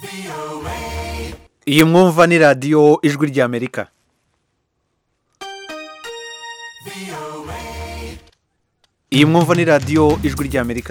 iyi mwumva ni radiyo ijwi ry'amerika iyi mwumva ni radiyo ijwi ry'amerika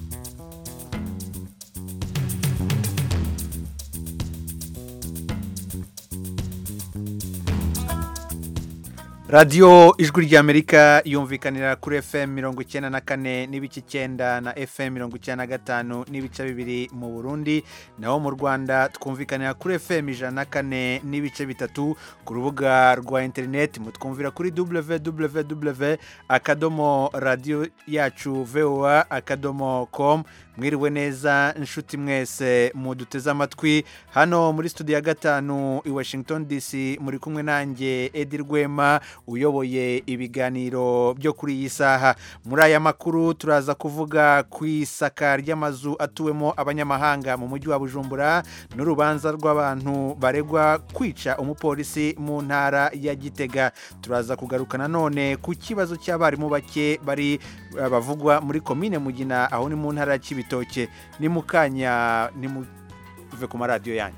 radiyo ijwi ry'amerika yumvikanira kuri fm mirongo icyenda na kane n'ibice icyenda na fm mirongo icyenda na gatanu n'ibice bibiri mu burundi naho mu rwanda twumvikanira kuri fm ijana na kane n'ibice bitatu ku rubuga rwa interineti mutwumvira kuri www akadomo radiyo yacu voa akadomo com mwiriwe neza inshuti mwese muduteze amatwi hano muri studio ya gatanu i washington dc muri kumwe nanjye edi rwema uyoboye ibiganiro byo kuri iyi saha muri aya makuru turaza kuvuga ku isaka ry'amazu atuwemo abanyamahanga mu mujyi wa bujumbura n'urubanza rw'abantu baregwa kwica umupolisi mu ntara ya gitega turaza kugaruka nanone ku kibazo cy'abarimu bake bari bavugwa muri komine mugina aho ni mu ntara ya kibitoke ni mu kanya ni muve ku maradiyo yanyu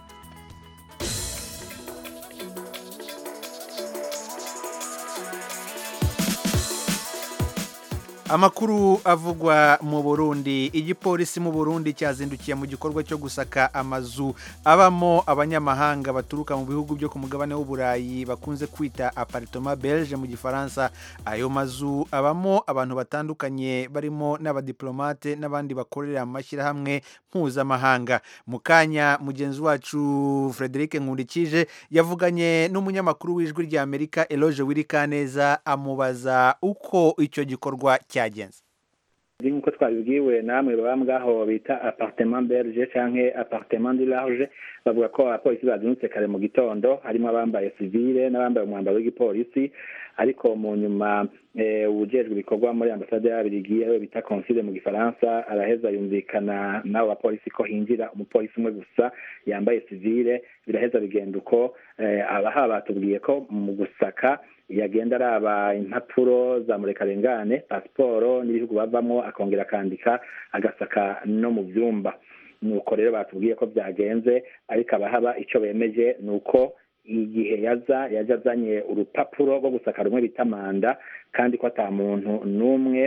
amakuru avugwa mu burundi igipolisi mu burundi cyazindukiye mu gikorwa cyo gusaka amazu abamo abanyamahanga baturuka mu bihugu byo ku mugabane w'uburayi bakunze kwita aparitoma belge mu gifaransa ayo mazu abamo abantu batandukanye barimo n'abadiplomate n'abandi bakorera amashyirahamwe mpuzamahanga mu kanya mugenzi wacu frederic nkundikije yavuganye n'umunyamakuru w'ijwi ry'amerika eloge wirikaneza amubaza uko icyo gikorwa cyagenze nk'uko twabibwiwe namwe baba ngaho bita apartement belge canke apartement du large bavuga ko abapolisi bazindutse kare mu gitondo harimo abambaye civile n'abambaye umwambaro w'igipolisi ariko mu nyuma ujejwe ibikorwa muri ambasade y'abirigi ariwe bita consile mu gifaransa araheza yumvikana n'abo bapolisi ko hinjira umupolisi umwe gusa yambaye civile biraheza bigenda uko abaha batubwiye ko mu gusaka yagenda araba impapuro za murekarengane pasiporo n'ibihugu bavamo akongera akandika agasaka no mu byumba nuko rero batubwiye ko byagenze ariko abahaba icyo bemeje ni uko igihe yaza yaje azanye urupapuro rwo gusaka rumwe bita manda kandi ko ata muntu n'umwe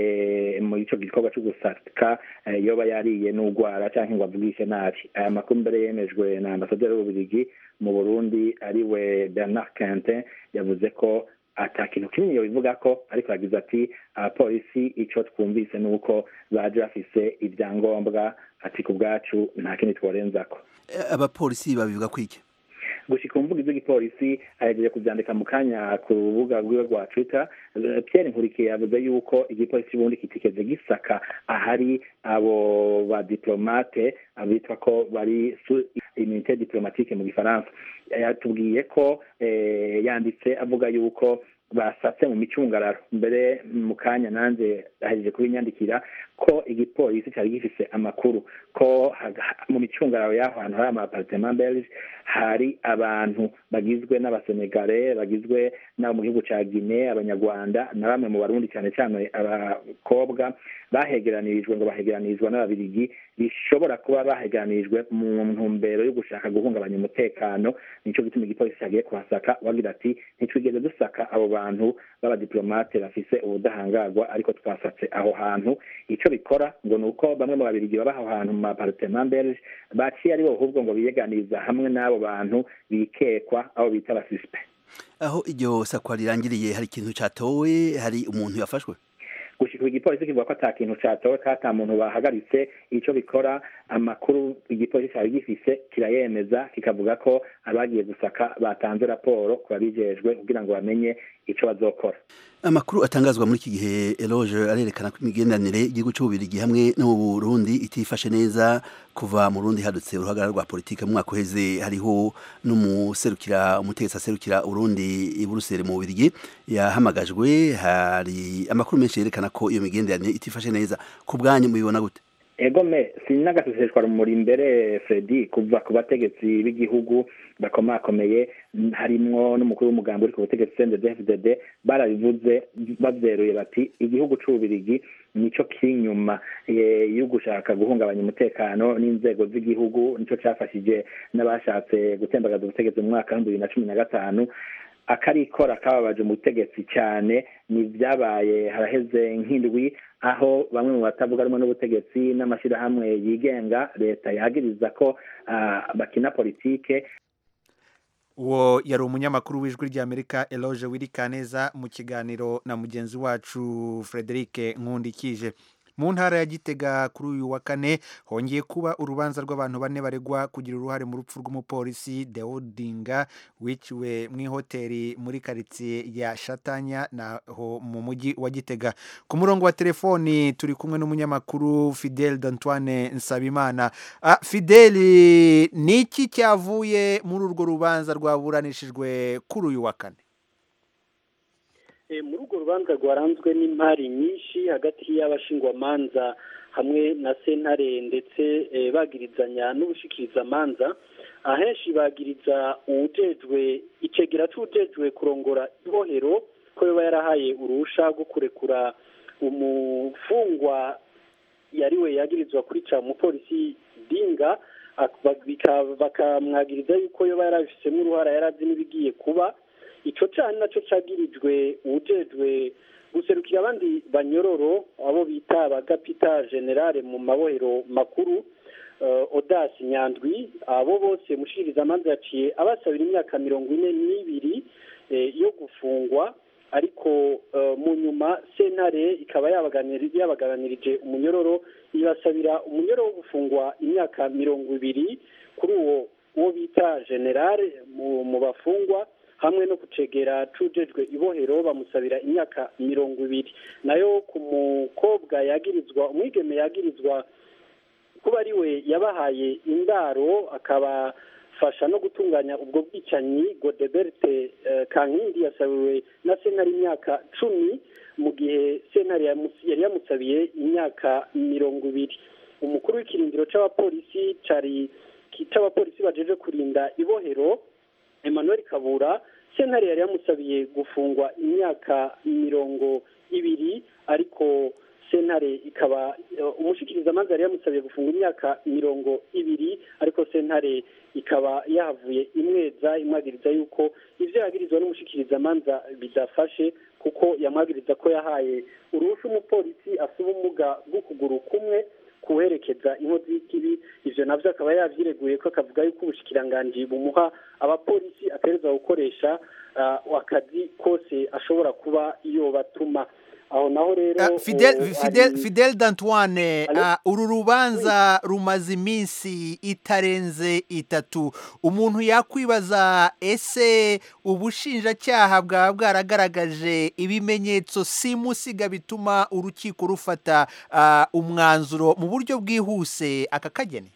muri icyo gikorwa cyo gusaka yoba yariye n'urwara cyangwa ngo avugishe nabi aya makuru mbere yemejwe na ambasaderi w'ububirigi mu burundi ariwe bernard quentin yavuze ko ata kintu kinini bivuga ko ariko yagize ati abapolisi icyo twumvise ni uko baje bafise ibyangombwa ati ku bwacu nta kindi tworenzako abapolisi babivuga ko iki gushika umuvugizi w'igipolisi ahejeje kuvyandika mu kanya ku rubuga rwiwe rwa twitter pierre nkurikiye yavuze yuko igipolisi ubundi kitigeze gisaka ahari abo badiplomate bitwa ko bari immunité diplomatique mu gifaransa yatubwiye ko yanditse avuga yuko basatse mu micungararo mbere mu kanya nanjye ahejeje kubinyandikira ko igipolisi cyari gifise amakuru ko mu micungararo y'aho hantu hari amaparitema belge hari abantu bagizwe n'abasenegare bagizwe n'abo mu gihugu cya gine abanyarwanda na bamwe mu barundi cyane cyane abakobwa bahegeranirijwe ngo bahegeranirizwa n'ababirigi bishobora kuba bahegeranirijwe mu ntumbero yo gushaka guhungabanya umutekano nicyo gituma igipolisi cyagiye kuhasaka wagira ati ntitwigeze dusaka abo bantu b'abadiplomate bafise ubudahangarwa ariko twasatse aho hantu icyo bikora ngo ni uko bamwe mu babirigi baba aho hantu mu maparitema belge baciye ari bo ahubwo ngo biyeganiza hamwe n'abo bantu bikekwa abo bita abasisipe aho iryo sakwa rirangiriye hari ikintu cyatowe hari umuntu yafashwe gushika igipolisi kivuga ko ata kintu catowe ko ata muntu bahagaritse ico bikora amakuru igipolisi cari gifise kirayemeza kikavuga ko abagiye gusaka batanze raporo ku babijejwe kugira ngo bamenye ico bazokora amakuru atangazwa muri iki gihe eloge arerekana ko imigenderanire y'igihugu cy'ububirigi hamwe no mu burundi itifashe neza kuva mu rundi hadutse uruhagarara rwa politike mu mwaka uheze hariho n'umuserukira umutegetsi aserukira urundi i buruseli mu bubirigi yahamagajwe hari amakuru menshi yerekana ko iyo migenderanire itifashe neza ku bwanyu mubibona gute egome sinagaseseshwa rumuri imbere fredi kuva ku bategetsi b'igihugu bakomakomeye harimwo n'umukuru w'umugambi uri ku butegetsi cndfdd barabivuze bavyeruye bati igihugu c'ububirigi nico kiri inyuma yo gushaka guhungabanya umutekano n'inzego z'igihugu nico cafashije n'abashatse gutembagaza ubutegetsi mu mwaka w'ibihumbi bibiri na cumi na gatanu akarikora kababaje mu butegetsi cyane ni byabaye haraheze nk'indwi aho bamwe mu batavuga rumwe n'ubutegetsi n'amashyirahamwe yigenga leta yagiriza ko bakina politike uwo yari umunyamakuru w'ijwi ry'amerika eloge wirikaneza mu kiganiro na mugenzi wacu frederic nkundikije mu ntara ya gitega kuri uyu wa kane hongeye kuba urubanza rw'abantu bane baregwa kugira uruhare mu rupfu rw'umupolisi deodinga wiciwe mu ihoteli muri karitsiye ya shatanya naho mu mujyi wa gitega ku murongo wa telefoni turi kumwe n'umunyamakuru fidel d'antoine nsabimana ah, fidel ni iki cyavuye muri urwo rubanza rwaburanishijwe kuri uyu wa kane muri urwo rubanza rwaranzwe n'impari nyinshi hagati y'abashingwamanza hamwe na sentare ndetse bagirizanya n'ubushikirizamanza ahenshi bagiriza uwujejwe icegera c'uwujejwe kurongora ibohero ko yoba yarahaye uruhusha rwo kurekura umufungwa yariwe yagirizwa kurica umupolisi dinga bakamwagiriza yuko yoba yarabifisemo uruhara yarazi n'ibigiye kuba ico cana naco cagirijwe uwujejwe guserukira abandi banyororo abo bita abagapita generale mu mabohero makuru odasi nyandwi abo bose mushikirizamanza yaciye abasabira imyaka mirongo ine n'ibiri yo gufungwa ariko mu nyuma sentare ikaba yabagabanirije umunyororo ibasabira umunyororo wo gufungwa imyaka mirongo ibiri kuri uwo uwo bita generale mu bafungwa hamwe no kucegera cujejwe ibohero bamusabira imyaka mirongo ibiri nayo ku mukobwa yagirizwa umwigeme yagirizwa kuba ari we yabahaye indaro akabafasha no gutunganya ubwo bwicanyi godeberte kankindi yasabiwe na sentare imyaka cumi mu gihe sentare yari yamusabiye imyaka mirongo ibiri umukuru w'ikirindiro c'abapolisi cari c'abapolisi bajeje kurinda ibohero emmanuel kabura sentare yari yamusabiye gufungwa imyaka mirongo ibiri ariko sentare ikaba umushikirizamanza yari yamusabiye gufungwa imyaka mirongo ibiri ariko sentare ikaba yahavuye imweza imwagiriza yuko ivyo yagirizwa n'umushikirizamanza bidafashe kuko yamwagiriza ko yahaye uruhusha umupolisi afite ubumuga bw'ukuguru kumwe kuherekeza inkozi y'ikibi ivyo navyo akaba yavyireguye ko akavuga yuko ubushikiranganji bumuha abapolisi ategerezwa gukoresha akazi kose ashobora kuba iyo batuma aho naho rero fidel d'antoine uru rubanza rumaze iminsi itarenze itatu umuntu yakwibaza ese ubushinjacyaha bwaba bwaragaragaje ibimenyetso simusiga bituma urukiko rufata umwanzuro mu buryo bwihuse aka kageni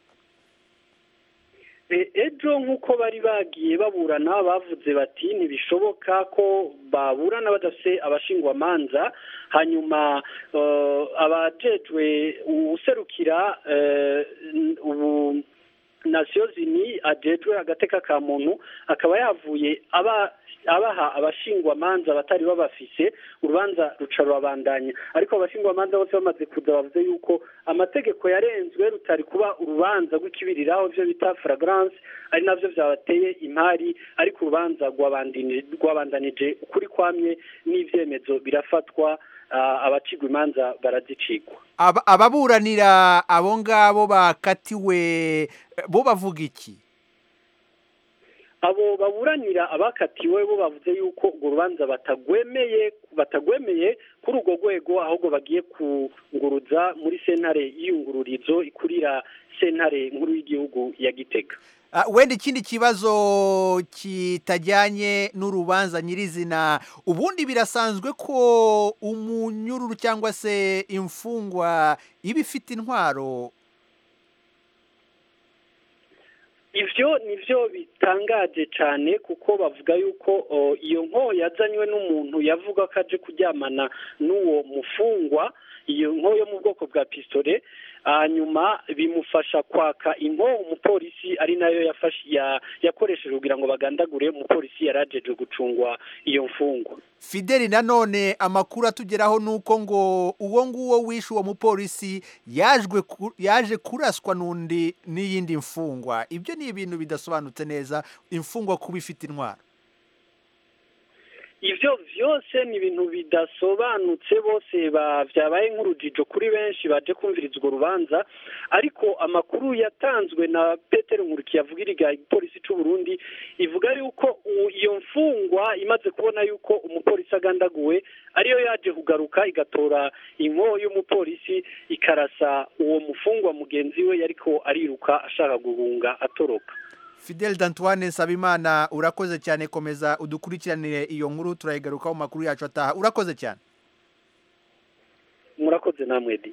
ejo nk'uko bari bagiye baburana bavuze bati ntibishoboka ko baburana badafite abashingwamanza hanyuma abajejwe userukira ubu nasiyo zini ajejwe agateka ka muntu akaba yavuye aba abaha abashingwamanza batari babafise urubanza ruca rurabandanya ariko abashingwamanza bose bamaze kuza bavuze yuko amategeko yarenzwe rutari kuba urubanza rw'ikibiriraho ibyo bita flagrance ari navyo vyabateye impari ariko urubanza rwabandanije ukuri kwamye n'ivyemezo birafatwa abacigwa imanza barazicigwa ababuranira abo ngabo bakatiwe bo bavuga iki abo baburanira abakatiwe bo bavuze yuko urwo rubanza batagwemeye batagwemeye kuri urwo rwego ahubwo bagiye kunguruza muri sentare y'iyungururizo ikurira sentare nkuru y'igihugu ya gitega wenda ikindi kibazo kitajyanye n'urubanza nyirizina ubundi birasanzwe ko umunyururu cyangwa se imfungwa iba ifite intwaro ivyo nivyo bitangaje cyane kuko bavuga yuko iyo nko yazanywe n'umuntu yavuga ko aje kuryamana n'uwo mufungwa iyo nko yo mu bwoko bwa pistole hanyuma bimufasha kwaka inko umupolisi ari nayo yafashe yakoresheje kugira ngo bagandagure umupolisi yari ajeje gucungwa iyo mfungwa fideli nanone amakuru atugeraho ni uko ngo uwo nguwo wishe uwo mupolisi yaje kuraswa n'undi n'iyindi mfungwa ibyo ni ibintu bidasobanutse neza imfungwa kuba ifite intwaro ibyo byose ni ibintu bidasobanutse bose byabaye nk'urujijo kuri benshi baje kumviriza urwo rubanza ariko amakuru yatanzwe na Peter nkurikiye avugira igipolisi cy'u Burundi ivuga yuko iyo mfungwa imaze kubona yuko umupolisi agandaguwe ariyo yaje kugaruka igatora inko y'umupolisi ikarasa uwo mufungwa mugenzi we yariko ariruka ashaka guhunga atoroka Fidel Dantoine Nsabimana urakoze cyane komeza udukurikiranire iyo nkuru turayigarukaho mu makuru yacu ataha urakoze cyane murakoze namwe di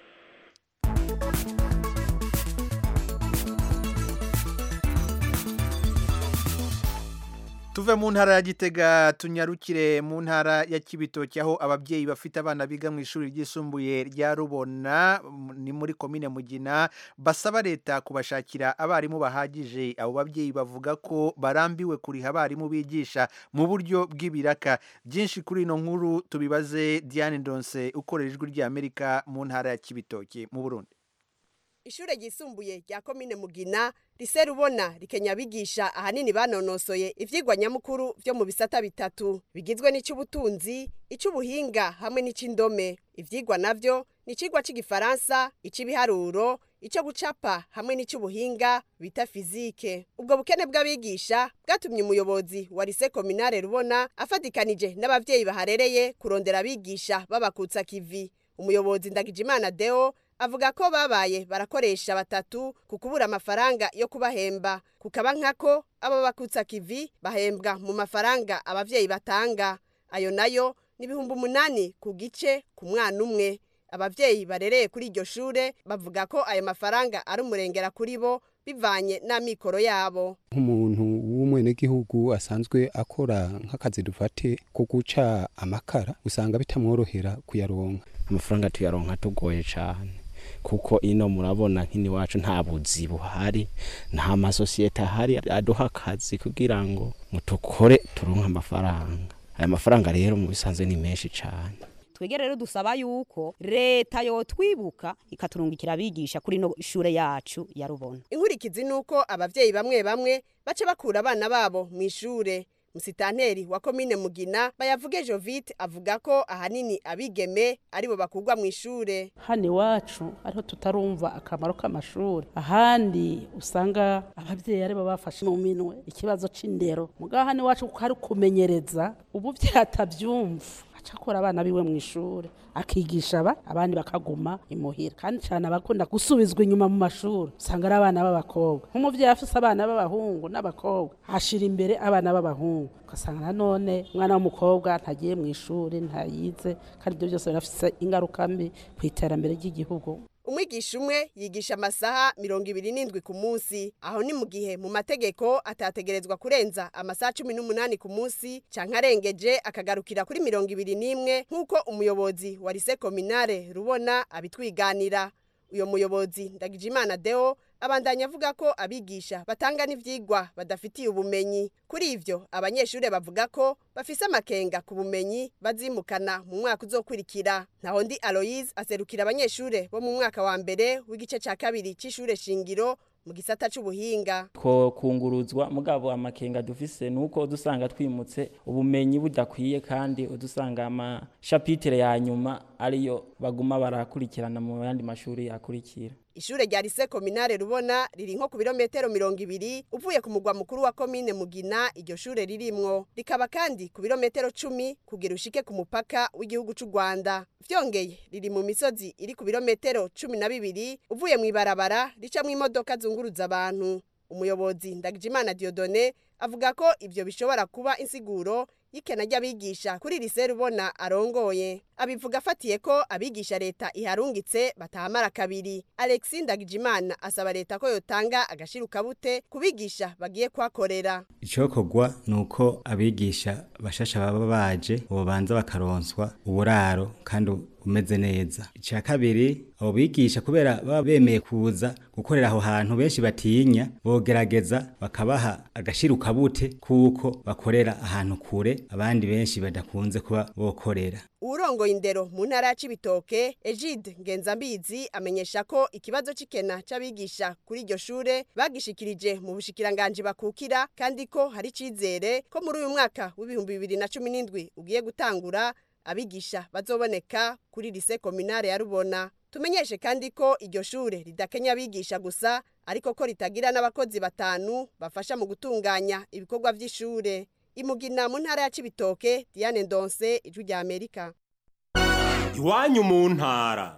tuve mu ntara ya gitega tunyarukire mu ntara ya kibitoki aho ababyeyi bafite abana biga mu ishuri ryisumbuye rya rubona ni muri komine mugina basaba leta kubashakira abarimu bahagije abo babyeyi bavuga ko barambiwe kuriha abarimu bigisha mu buryo bw'ibiraka byinshi kuri ino nkuru tubibaze diane ndonse ukorera ijwi ry'amerika mu ntara ya kibitoki mu burundi ishure ryisumbuye rya komine mugina rise rubona rikenya bigisha ahanini banonosoye ivyigwa nyamukuru vyo mu bisata bitatu bigizwe n'icy'ubutunzi icy'ubuhinga hamwe n'icy'indome ivyigwa navyo ni icigwa c'igifaransa ic'ibiharuro icyo gucapa hamwe n'icy'ubuhinga bita fizike ubwo bukene bw'abigisha bwatumye umuyobozi wa rise kominare rubona afatikanije n'abavyeyi baharereye kurondera abigisha babakutsa kivi umuyobozi ndagijimana deo avuga ko babaye barakoresha batatu ku kubura amafaranga yo kubahemba kukaba nkako abo bakutsa kivi bahembwa mu mafaranga abavyeyi batanga ayo nayo ni ibihumbi umunani ku gice ku mwana umwe abavyeyi barereye kuri iryo shure bavuga ko ayo mafaranga ari umurengera kuri bo bivanye n'amikoro yabo nk'umuntu w'umwenegihugu asanzwe akora nk'akazi dufate ko guca amakara usanga bitamworohera kuyaronka amafaranga tuyaronka tugoye cyane kuko ino murabona nk'ini wacu nta buzi buhari nta masosiyete ahari aduha akazi kugira ngo mutukore turonke amafaranga aya mafaranga rero mu bisanzwe ni menshi cyane twege rero dusaba yuko leta yotwibuka ikaturungikira abigisha kuri no shure yacu ya rubona inkurikizi nuko abavyeyi bamwe bamwe baca bakura abana babo mu ishure musitanteri wa komine mugina bayavuge jovite avuga ko ahanini abigeme aribo bakugwa mu ishure hano iwacu ariho tutarumva akamaro k'amashuri ahandi usanga ababyeyi aribo bafashe mu minwe ikibazo c'indero mugabo hano iwacu kuko hari kumenyereza ubu vyatavyumva acakora abana biwe mu ishure akigisha aba abandi bakaguma imuhira kandi cyane abakunda gusubizwa inyuma mu mashuri usanga ari abana b'abakobwa nk'umuvyeyi afise abana b'abahungu n'abakobwa ashira imbere abana b'abahungu ugasanga nanone umwana w'umukobwa ntagiye mu ishuri ntayize kandi ibyo byose birafise ingaruka mbi ku iterambere ry'igihugu umwigisha umwe yigisha amasaha mirongo ibiri n'indwi ku munsi aho ni mu gihe mu mategeko atategerezwa kurenza amasaha cumi n'umunani ku munsi canke arengeje akagarukira kuri mirongo ibiri n'imwe nk'uko umuyobozi wa rise kominare rubona abitwiganira uyo muyobozi ndagijimana deo abandanya avuga ko abigisha batanga n'ivyigwa badafitiye ubumenyi kuri ivyo abanyeshure bavuga ko bafise amakenga ku bumenyi bazimukana mu mwaka uzokurikira naho ndi aloise aserukira abanyeshure bo mu mwaka wa mbere w'igice ca kabiri c'ishure shingiro mu gisata c'ubuhinga ko kunguruzwa mugabo amakenga dufise nuko dusanga twimutse ubumenyi budakwiye kandi udusanga amashapitire ya nyuma ariyo baguma barakurikirana mu yandi mashuri yakurikira ishure rya rise kominare rubona riri nko ku birometero mirongo ibiri uvuye ku mugwa mukuru wa komine mugina iryo shure ririmwo rikaba kandi ku birometero cumi kugira ushike ku mupaka w'igihugu c'u rwanda vyongeye riri mu misozi iri ku birometero cumi na bibiri uvuye mw'ibarabara ricamwo imodoka zunguruza abantu umuyobozi ndagijimana diodone avuga ko ivyo bishobora kuba insiguro y'ikena ry'abigisha kuri rise rubona arongoye abivuga afatiye ko abigisha leta iharungitse batahamara kabiri alexi ndagijimana asaba leta ko yotanga agashirukabute ku bigisha bagiye kuhakorera icokorwa ni uko abigisha bashasha baba baje bobanza bakaronswa uburaro kandi umeze neza icya kabiri abo bigisha kubera baba bemeye kuza gukorera aho hantu benshi batinya bogerageza bakabaha agashira ukabute kuko bakorera ahantu kure abandi benshi badakunze kuba bokorera urongoye indero mu ntara ya Cibitoke Egide Ngenzambizi amenyesha ko ikibazo c'ikena c'abigisha kuri iryo shure bagishikirije mu bushikiranganje bakukira kandi ko hari cizere ko muri uyu mwaka w'ibihumbi bibiri na cumi n'indwi ugiye gutangura abigisha bazoboneka kuri lise kominare ya Rubona tumenyeshe kandi ko iryo shure ridakenya abigisha gusa ariko ko ritagira n'abakozi batanu bafasha mu gutunganya ibikorwa vy'ishure imugina mu ntara ya Cibitoke Diane Ndonse ijwi rya Amerika iwanyu mu ntara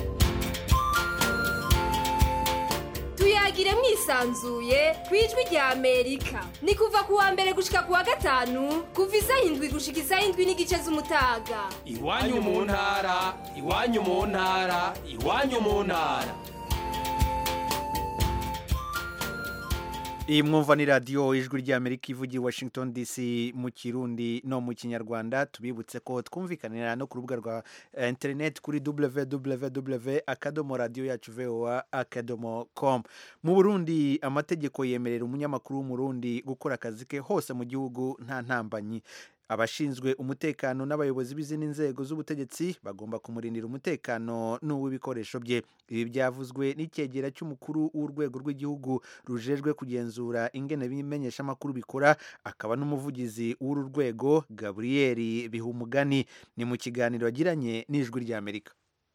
tuyagire mwisanzuye ku ijwi rya amerika ni kuva ku wa mbere gushika ku wa gatanu kuva isaha indwi gushika isaha indwi n'igice z'umutaga iwanyu mu ntara iwanyu mu ntara iwanyu mu ntara iyi mwumva ni radiyo ijwi ry'amerika ivugira washington dc mu kirundi no mu kinyarwanda tubibutse ko twumvikanira no ku rubuga rwa interineti kuri www akadomo radiyo yacu voa akadomo com mu burundi amategeko yemerera umunyamakuru w'umurundi gukora akazi ke hose mu gihugu nta ntambanyi abashinzwe umutekano n'abayobozi b'izindi nzego z'ubutegetsi bagomba kumurindira umutekano n'uw'ibikoresho bye ibi byavuzwe n'icyegera cy'umukuru w'urwego rw'igihugu rujejwe kugenzura ingene bimenyeshamakuru bikora akaba n'umuvugizi w'uru rwego gaburiyeri bihumugani ni mu kiganiro yagiranye n'ijwi ry'amerika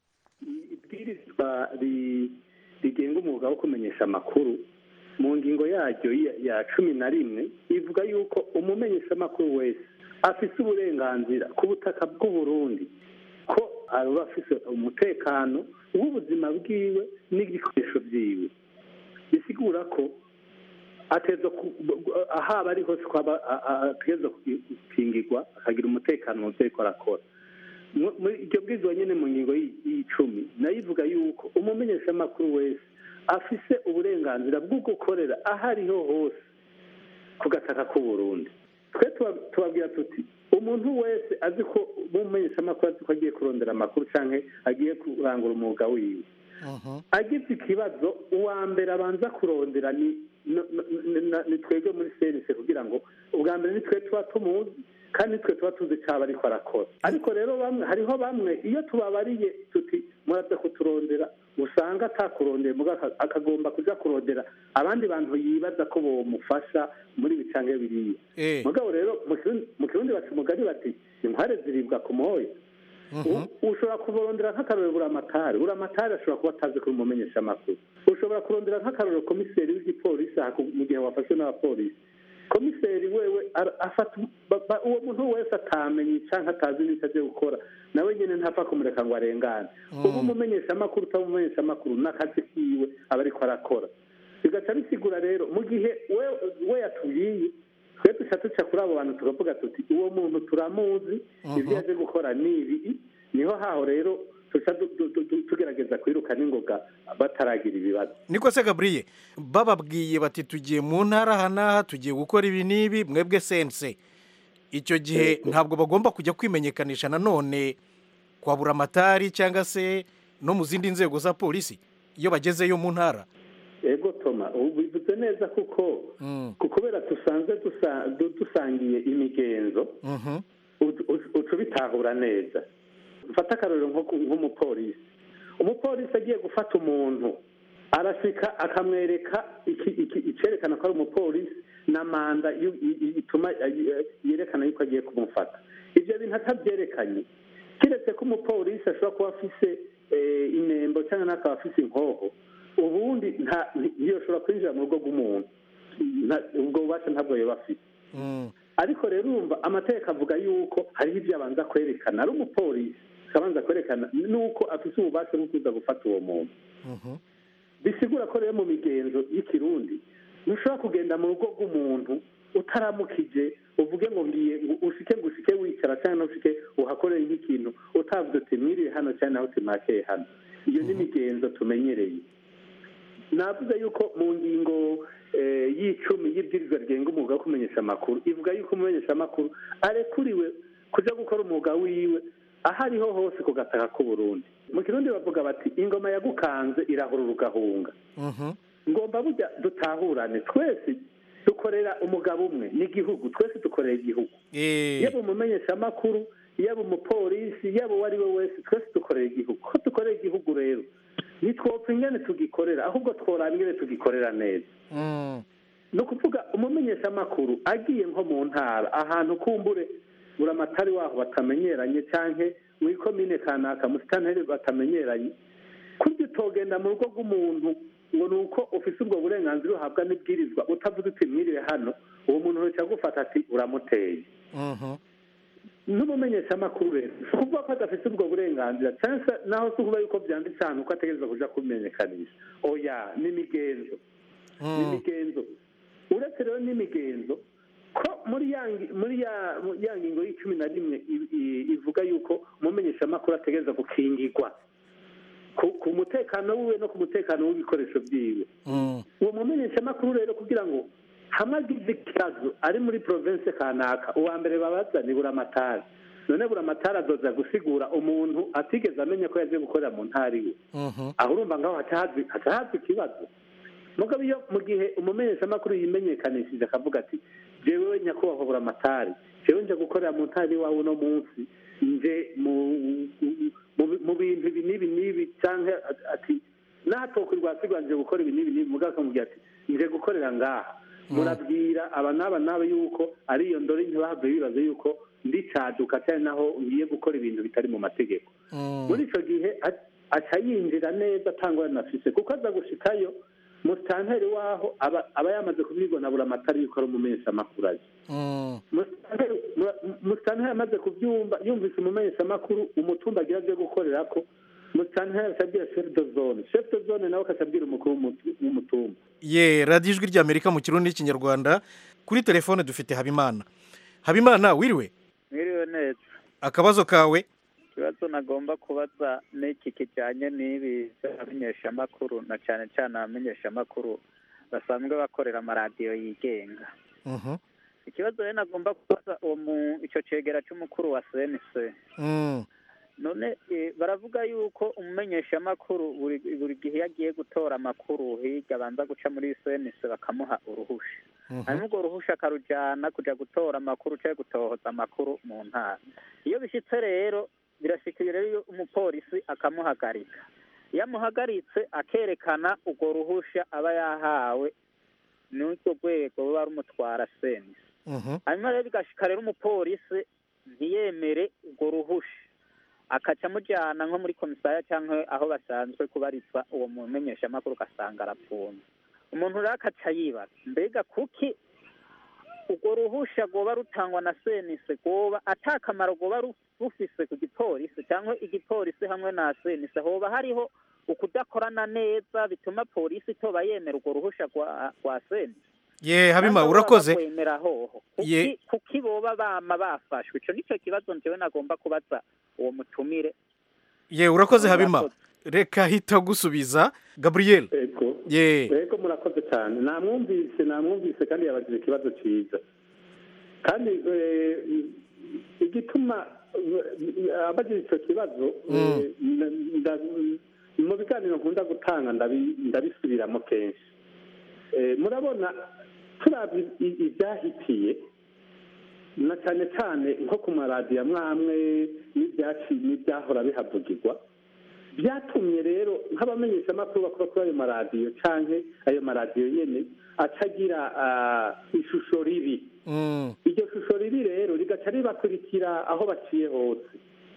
ibwirizwa rigenga umwuga wo kumenyesha amakuru mu ngingo yaryo ya cumi na rimwe ivuga yuko umumenyeshamakuru wese afise uburenganzira ku butaka bw'uburundi ko aba afise umutekano w'ubuzima bwiwe n'ibikoresho byiwe bisigura ko ateza ahaba ari hose ko ateza gukingirwa akagira umutekano mu byo ariko arakora iryo bwirizwa nyine mu ngingo y'icumi nayo ivuga yuko umumenyeshamakuru wese afise uburenganzira bwo gukorera aho ariho hose ku gataka k'uburundi twe tubabwira tuti umuntu wese azi ko umumenyeshamakuru azi ko agiye kurondera amakuru cyangwa agiye kurangura umwuga wiwe agize ikibazo uwa mbere abanza kurondera ni ni twebwe muri senise kugira ngo ubwa mbere ni twe tuba tumuzi kandi twe tuba tuzi cyaba ariko arakora ariko rero bamwe hariho bamwe iyo tubabariye tuti muraza kuturondera usanga atakurondera akagomba kujya kurondera abandi bantu yibaza ko bamufasha muri bicange biriya mugabo rero mu kirundi baca umugari bati inkware ziribwa ku moya ushobora kuborondera nk'akarorero buramatari buramatari ashobora kuba atazi kuri umumenyesha amakuru ushobora kurondera nk'akarorero komiseri w'igipolisi mu gihe wafashwe n'abapolisi komiseri wewe afata uwo muntu wese atamenye cyangwa atazi n'icyo agiye gukora nawe nyine ntapfa kumureka ngo arengane uba umumenyesha amakuru utaba umumenyesha amakuru n'akazi kiwe aba ariko arakora bigaca bisigura rero mu gihe we yatubwiye twe duca duca kuri abo bantu tukavuga tuti uwo muntu turamuzi ibyo yaje gukora ni ibi niho haho rero tugerageza kwiruka n'ingoga bataragira ibibazo niko se gaburiye bababwiye bati tugiye mu ntara aha n'aha tugiye gukora ibi n'ibi mwebwe sense icyo gihe ntabwo bagomba kujya kwimenyekanisha nanone kwa buramatari cyangwa se no mu zindi nzego za polisi iyo bagezeyo mu ntara ego toma ubu bivuze neza kuko kubera dusanzwe dusangiye imigenzo uca ubitahura neza mfata akarorero nk'umupolisi umupolisi agiye gufata umuntu arasika akamwereka icyerekana ko ari umupolisi na manda ituma yerekana yuko agiye kumufata ibyo bintu atabyerekanye keretse ko umupolisi ashobora kuba afise inembo cyangwa n'akaba afise inkoho ubundi ntiyashobora kwinjira mu rugo rw'umuntu ubwo bubasha ntabwo yaba afite ariko rero urumva amategeko avuga yuko hariho ibyo abanza kwerekana ari umupolisi akabanza kwerekana nuko afite ububasha bwo kuza gufata uwo muntu bisigura ko rero mu migenzo y'ikirundi ntushobora kugenda mu rugo rw'umuntu utaramukije uvuge ngo ngiye ushike ngo ushike wicara cyangwa ntushike uhakorere nk'ikintu utavuze uti mwiriwe hano cyangwa naho uti hano iyo ni imigenzo tumenyereye navuze yuko mu ngingo y'icumi y'ibwirizwa rigenga umwuga wo kumenyesha amakuru ivuga yuko umumenyesha amakuru arekuriwe kujya gukora umwuga wiwe aho ariho hose ku gataka k'uburundi mu kirundi bavuga bati ingoma yagukanze irahurura ugahunga ngomba burya dutahurane twese dukorera umugabo umwe n'igihugu twese dukorera igihugu yaba umumenyeshamakuru yaba umupolisi yaba uwo ari we wese twese dukorera igihugu ko dukorera igihugu rero ntitwopfa ingene tugikorera ahubwo tworaba ingene tugikorera neza ni ukuvuga umumenyeshamakuru agiye nko mu ntara ahantu kumbure buramatari waho batamenyeranye cyangwa mu ikomine kanaka mu sitaneri batamenyeranye kurya utogenda mu rugo rw'umuntu ngo ni uko ufise ubwo burenganzira uhabwa n'ibwirizwa utavuze uti mwiriwe hano uwo muntu wese agufata ati uramuteye n'umumenyeshamakuru rero si ukuvuga ko adafite ubwo burenganzira cyangwa se naho si ukuvuga yuko byanditse ahantu ko ategereza kuja kubimenyekanisha oya ni imigenzo ni imigenzo uretse rero n'imigenzo ko muri ya ngi- muri ya ya ngingo y'icumi na rimwe i- i- ivuga yuko umumenyeshamakuru ategereza gukingirwa ku ku mutekano wiwe no ku mutekano w'ibikoresho byiwe uwo mumenyeshamakuru rero kugira ngo hamwe agize ikibazo ari muri province kanaka uwa mbere babaza ni buramatari none buramatari azoza gusigura umuntu atigeze amenya ko yaje gukorera mu ntara iwe aho urumva ngaho hatahazi hatahazi ikibazo mugabo iyo mu gihe umumenyeshamakuru yimenyekanishije akavuga ati jewe nyakubahwa buramatari jewe nje gukorera mu ntara iwawe uno munsi nje mu mu- mu bintu ibi n'ibi n'ibi cyangwa ati natokwe rwasigwa nje gukora ibi n'ibi n'ibi mugabo akamubwira ati nje gukorera ngaha murabwira aba n'aba n'aba yuko ari iyo ndori ntibahave bibaza yuko ndi caduka cyane naho ngiye gukora ibintu bitari mu mategeko muri icyo gihe a- aca yinjira neza atangwa afise kuko aza gushikayo musitanteri waho aba aba yamaze kubibona buri amatara yuko ari umumenyeshamakuru azi Musitanteri- mu- musitanteri amaze kubyumva yumvise umumenyeshamakuru umutumba agira byo gukorera ko musitanteri akabwira chef de zone chef de zone nawe akabwira umukuru w'umutu- w'umutumba ye radiyo ijwi ry'amerika mu kirundi n'ikinyarwanda kuri telefone dufite habimana habimana wiriwe mwiriwe neza akabazo kawe ikibazo nagomba kubaza n'iki kijyanye n'ibi by'abamenyeshamakuru na cyane cyane abamenyeshamakuru basanzwe bakorera amaradiyo yigenga Mhm. ikibazo rero nagomba kubaza uwo mu icyo cegera cy'umukuru wa cnc Mm. none eh, baravuga yuko umumenyeshamakuru buri buri gihe iyo agiye gutora amakuru hirya abanza guca muri cnc bakamuha uruhusha hanyuma urwo ruhusha akarujyana kujya gutora amakuru cyangwa gutohoza amakuru mu ntara iyo bishyitse rero birashikira rero iyo umupolisi akamuhagarika iyo amuhagaritse akerekana urwo ruhusha aba yahawe n'urwo rwego ruba rumutwara senisi hanyuma rero bigashika rero umupolisi ntiyemere urwo ruhusha akaca amujyana nko muri komisariya cyangwa aho basanzwe kubarizwa uwo mumenyeshamakuru ugasanga arapfunze umuntu rero akaca yibaza mbega kuki urwo ruhusha rwoba rutangwa na senise rwoba ata kamaro rwoba ru- rufise ku gipolisi cyangwa igipolisi hamwe na senise hoba hariho ukudakorana neza bituma polisi itoba yemera urwo ruhusha rwa rwa senise ye habima Cyangwa urakoze baba bakwemera hoho Ye- kuki kuki boba bama bafashwe ico nico kibazo njyewe nagomba kubaza uwo mutumire ye urakoze habima Urakoze. reka hita gusubiza gabriel Ego. ye Ego murakoze cyane namwumvise namwumvise kandi yabajije ikibazo cyiza kandi eh, igituma eh, abajije icyo kibazo eh, nda- nda- mu biganiro nkunda gutanga ndabi- ndabisubiramo kenshi Eh, murabona turabye i- ibyahitiye na cyane cyane nko ku maradiyo amwe amwe n'ibyaci- n'ibyahora bihavugirwa byatumye rero nk'abamenyeshamakuru bakora kuri ayo maradiyo cyangwa ayo maradiyo nyine atagira ah, ishusho ribi iryo shusho ribi rero rigaca ribakurikira aho baciye hose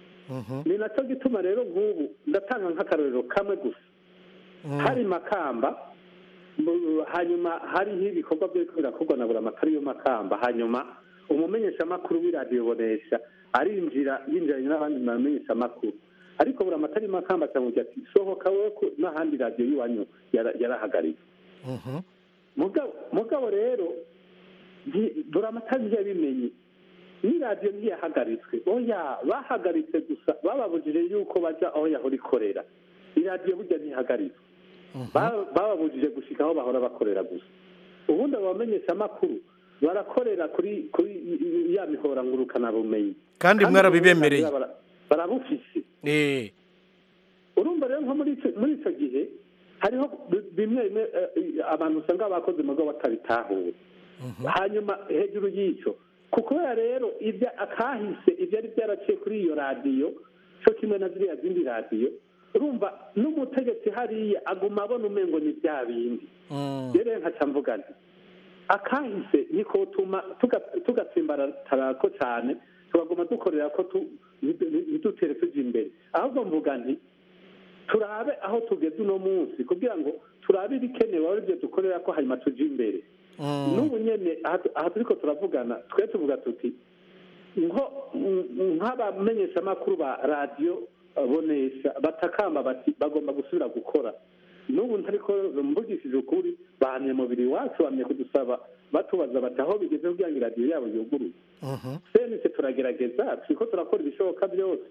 ni nacyo gituma rero nk'ubu ndatanga nk'akarorero kamwe gusa hari makamba mu- hanyuma hariho ibikorwa byo birakorwa na buri amatara yo makamba hanyuma umumenyeshamakuru w'iradiyo bonesha arinjira yinjiranye n'abandi bamenyeshamakuru ariko buri amatara y'amakamba akamubwira ati sohoka wowe ko n'ahandi radiyo y'iwanyu yara- yarahagaritse mugabo mugabo rero nti- buri amatara ntiyabimenye n'iradiyo ntiyahagaritswe oya bahagaritse gusa bababujije yuko bajya aho yahora ikorera iradiyo burya ntihagaritswe Ba- bababujije gushika aho bahora bakorera gusa ubundi abo bamenyeshamakuru barakorera kuri kuri ya mihora ngurukana bumenyi Kandi mwarabibemereye. uburenganzira bara- barabufise eh urumva rero nko muri ico- muri icyo gihe hariho bi- bimwe bimwe eh, abantu usanga bakoze mu rwego batabitahuye hanyuma hejuru y'icyo ku kubera rero ibyo akahise ibyari byaraciye kuri iyo radiyo cyo kimwe na ziriya zindi radiyo urumva n'umutegetsi hariya aguma abona umengo ni bya bindi rero nkaca mvuga nti akahise niko tuma tuga- tugatsimbaratara ko cyane tugaguma dukorera ko tu- ntidutere tujya imbere ahubwo mvuga nti turabe aho tugeze uno munsi kugira ngo turabe ibikenewe ari byo dukorera ko hanyuma tujya imbere n'ubu nyine aha tu- aha turiko turavugana twe tuvuga tuti nko mm, nk'abamenyeshamakuru ba radiyo eh, bonesha batakamba bati bagomba gusubira gukora n'ubu ntariko mvugishije ukuri bahamye mubiri wacu bamye kudusaba batubaza bati aho bigeze kugira ngo iradiyo yabo yuguruye senise turagerageza turiko turakora ibishoboka byose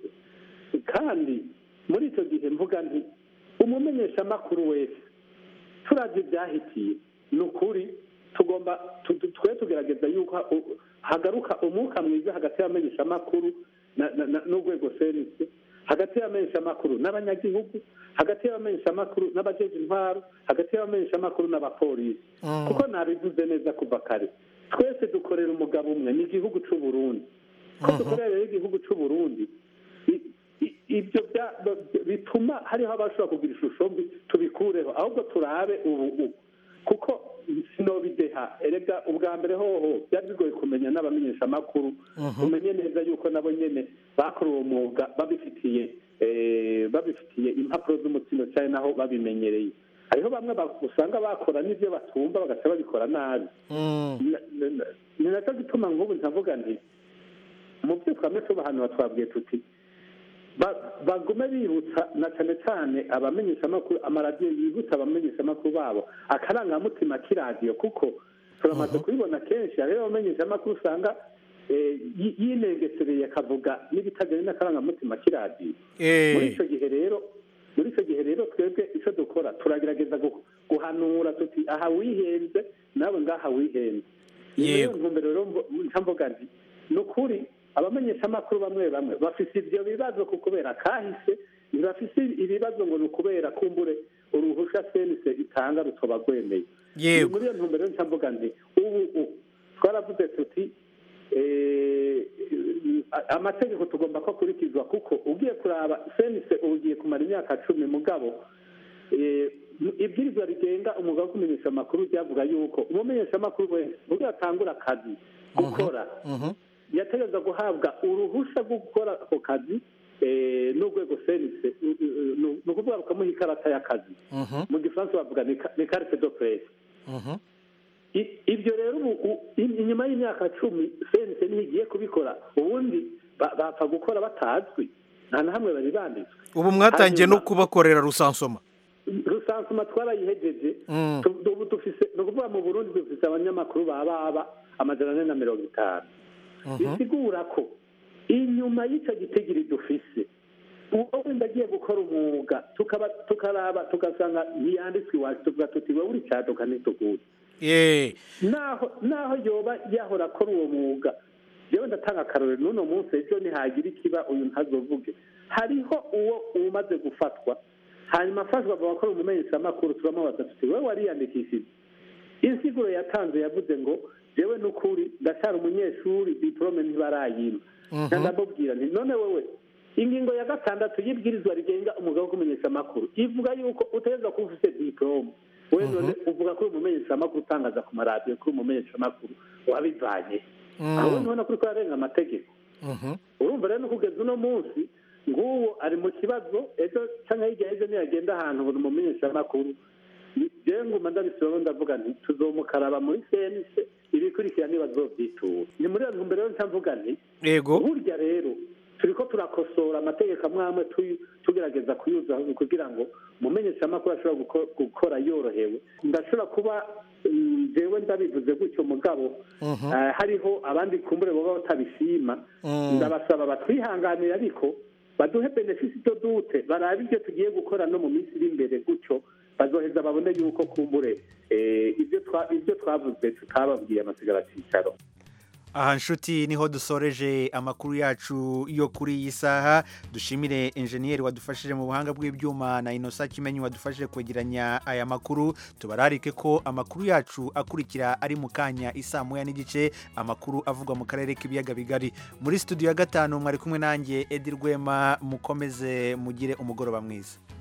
kandi muri icyo gihe mvuga nti umumenyeshamakuru wese turavye ibyahitiye ni ukuri tugomba tu- tu- twe tugerageza yuko u- hagaruka umwuka mwiza hagati y'abamenyeshamakuru na- na- na- n'urwego senise hagati y'abamenyeshamakuru n'abanyagihugu hagati y'abamenyeshamakuru n'abajeje intwaro hagati y'abamenyeshamakuru n'abapolisi kuko nabivuze neza kuva kare twese dukorera umugabo umwe ni igihugu c'u Burundi ko dukorera rero igihugu c'u Burundi i- i- ibyo bya- b- bituma hariho abashobora kugira ishusho mbi tubikureho ahubwo turabe ubu ubu kuko sinobideha erega ubwa mbere hoho byari bigoye kumenya n'abamenyeshamakuru umenye neza yuko nabo nyene bakora uwo mwuga babifitiye eh, babifitiye impapuro z'umutsindo cyane naho babimenyereye hariho bamwe ba- usanga bakora n'ibyo batumva bagaca babikora nabi Na- na- na- ni nacyo gituma nk'ubu ntavuga nti mu byo twame tubahanura twabwiye tuti ba- bagume bibutsa na cyane cyane abamenyeshamakuru amaradiyo yibutsa abamenyeshamakuru babo akarangamutima k'iradiyo kuko turamaze kubibona kenshi hariho abamenyeshamakuru usanga eh, yi- yinengesereye akavuga n'ibitajyanye n'akarangamutima k'iradiyo Eh. muri icyo gihe rero muri icyo gihe rero twebwe icyo dukora turagerageza gu- guhanura tuti aha wihenze nawe ngaha wihenze ni muri iyo ntumbero rero mvo- nca mvuga nti ni ukuri abamenyeshamakuru bamwe bamwe bafise ibyo bibazo ku kubera kahise ntibafise ibibazo ngo ni ukubera kumbure uruhusha senise itanga rutoba rwemeye Yego. Ni muri iyo ntumbero rero nca mvuga nti ubu ubu twaravuze tuti eh, amategeko tugomba ko akurikizwa kuko ugiye kuraba senise ubu ugiye kumara imyaka cumi mugabo eh, ibwirizwa rigenga umwuga wo kumenyesha amakuru ryavuga yuko umumenyeshamakuru wese ubwo atangura akazi gukora yategereza guhabwa uruhushya rwo gukora ako kazi eh, n'urwego senise ni ukuvuga bakamuha ikarata y'akazi mu gifaransa bavuga ni ka- ni carte de presse I- ibyo rero ubu u- i- inyuma y'imyaka cumi senise niho igiye kubikora ubundi ba- bapfa gukora batazwi nta na hamwe bari banditswe ubu mwatangiye no Hanyuma- kubakorera rusansoma rusansuma twarayihejeje Mm. Tu- ubu dufise ni ukuvuga mu burundi dufise abanyamakuru ba baba amajana ane na mirongo itanu bisigura ko inyuma y'icyo gitigiri dufise uwo wenda agiye gukora umwuga tukaba tukaraba tugasanga ntiyanditswe iwacu tuvuga tuti wowe uri cyaduka ntituguye ye naho naho yoba yahora akora uwo mwuga yewe ndatanga akarorero n'uno munsi ejo nihagira ikiba uyu ntazovuge hariho uwo umaze gufatwa hanyuma afashwa avuga ko ari umumenyeshamakuru turamubaza tuti wowe wariyandikishije insiguro yatanze yavuze ngo jewe n'ukuri ndacyari umunyeshuri diporome ntibarayima Mhm. ndamubwira nti none wowe ingingo ya gatandatu y'ibwirizwa rigenga umwuga wo kumenyesha amakuru ivuga yuko utegerezwa kuba ufite diporome we none uvuga ko uri umumenyeshamakuru utangaza ku maradiyo ko uri umumenyeshamakuru wabivanye aho niho nakuri ko yarenga amategeko urumva rero no kugeza uno munsi nguwo ari mu kibazo ejo cyangwa hirya y'ejo niyagenda ahantu buri mumenyeshamakuru jewe nguma ndabisubiramo ndavuga nti tuzomukaraba muri senise ibikurikira ntibazovyitura ni muri iyo ntumbero rero nca mvuga nti yego burya rero turiko turakosora amategeko amwe amwe tuyu- tugerageza kuyuzaho kugira ngo umumenyeshamakuru ashobora guko- gukora yorohewe ndashobora kuba mm, jewe ndabivuze gutyo mugabo eh, hariho abandi kumbure baba batabishima Mm. ndabasaba batwihanganire ariko baduhe benefisi do dute barabe ibyo tugiye gukora no mu minsi iri imbere gutyo bazoheza babone yuko kumbure eh, ibyo twa- ibyo twavuze tutababwiye amasigara cicaro aha nshuti niho dusoreje amakuru yacu yo kuri iyi saha dushimire enjeniyeri wadufashije mu buhanga bw'ibyuma na inosa kimenyi wadufashije kwegeranya aya makuru tubararike ko amakuru yacu akurikira ari mu kanya isaa moya n'igice amakuru avugwa mu karere k'ibiyaga bigari muri studio ya gatanu mwari kumwe nanjye edi rwema mukomeze mugire umugoroba mwiza